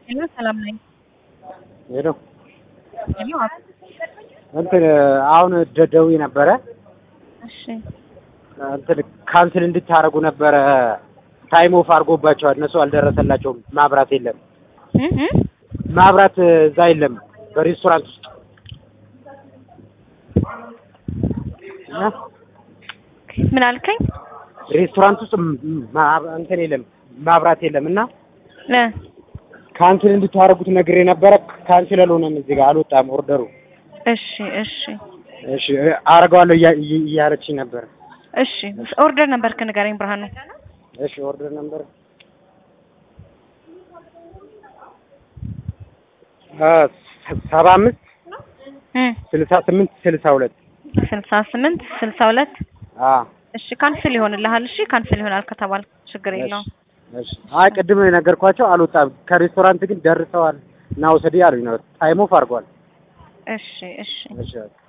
ሄሎ ሰላም ነኝ። ሄሎ ሄሎ እንትን አሁን ደ- ደውዬ ነበረ እሺ እንትን ካንስል እንድታደርጉ ነበረ። ታይም ኦፍ አድርጎባቸዋል። እነሱ አልደረሰላቸውም። ማብራት የለም። እ እ ማብራት እዛ የለም በሬስቶራንት ውስጥ እና ምን አልከኝ? ሬስቶራንት ውስጥ ም- ማ- እንትን የለም ማብራት የለም እና እ ካንስል እንድታደርጉት ነግሬ ነበረ። ካንስል አልሆነም። እዚህ ጋር አልወጣም ኦርደሩ። እሺ እሺ እሺ አደርገዋለሁ እያ- እያ- እያለችኝ ነበር። እሺ ኦርደር ነበርክ ንገረኝ ብርሃኑ። እሺ ኦርደር ነበር ሰባ አምስት እ ስልሳ ስምንት ስልሳ ሁለት ስልሳ ስምንት ስልሳ ሁለት እሺ ካንስል ይሆንልሃል። እሺ ካንስል ይሆናል ከተባል ችግር የለውም። አይ ቅድም የነገርኳቸው አልወጣም። ከሬስቶራንት ግን ደርሰዋል እና ውሰድ አሉኝ ነው። ታይም ኦፍ አድርጓል። እሺ እሺ እሺ